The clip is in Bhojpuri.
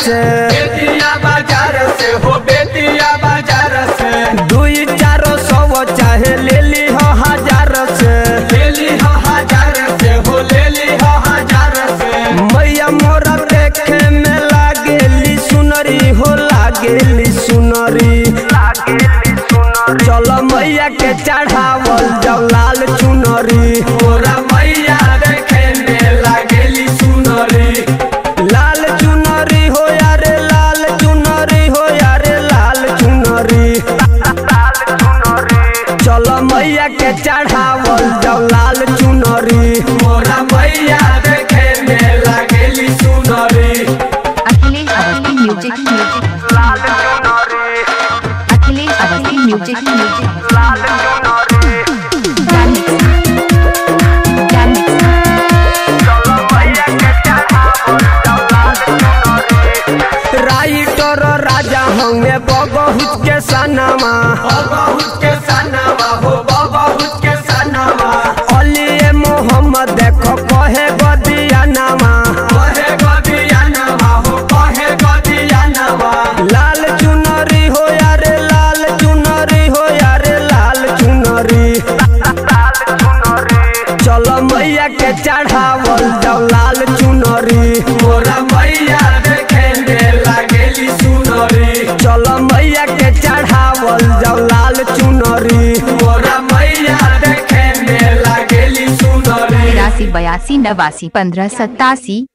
से बेतिया बाजार से हो बेतिया बाजार से दुई चारो सौ चाहे ले ली हो हजार से ले ली हो हजार से हो ले ली हो हजार से मैया मोरा देखे में लागेली सुनरी हो लागेली सुनरी चलो मैया के चढ़ावल जाओ लाल चुनरी मोरा मैया देखे में लागेली सुनरी लाल चुनरी हो यारे लाल चुनरी हो यारे लाल चुनरी चलो मैया के चढ़ावल जाओ लाल चुनरी मोरा मैया देखे में लागेली सुनरी Akhilesh Awasthi music music Akhilesh Awasthi music music writer राजा हमें बहुत के सनमा बहुत के सनावा हो बहुत के सनावा अली मोहम्मद देखो कहे गदिया नामा कहे गदिया नवा हो कहे गदिया नवा लाल चुनरी हो यारे लाल चुनरी हो यारे लाल चुनरी चलो मैया के चढ़ावल जाओ लाल चुनरी मोरा मैया देखे में लागेली सुनरी चलो मैया के चढ़ावल जाओ लाल चुनरी मोरा मैया देखे में लागेली सुनरी तिरासी बयासी नवासी पंद्रह सत्तासी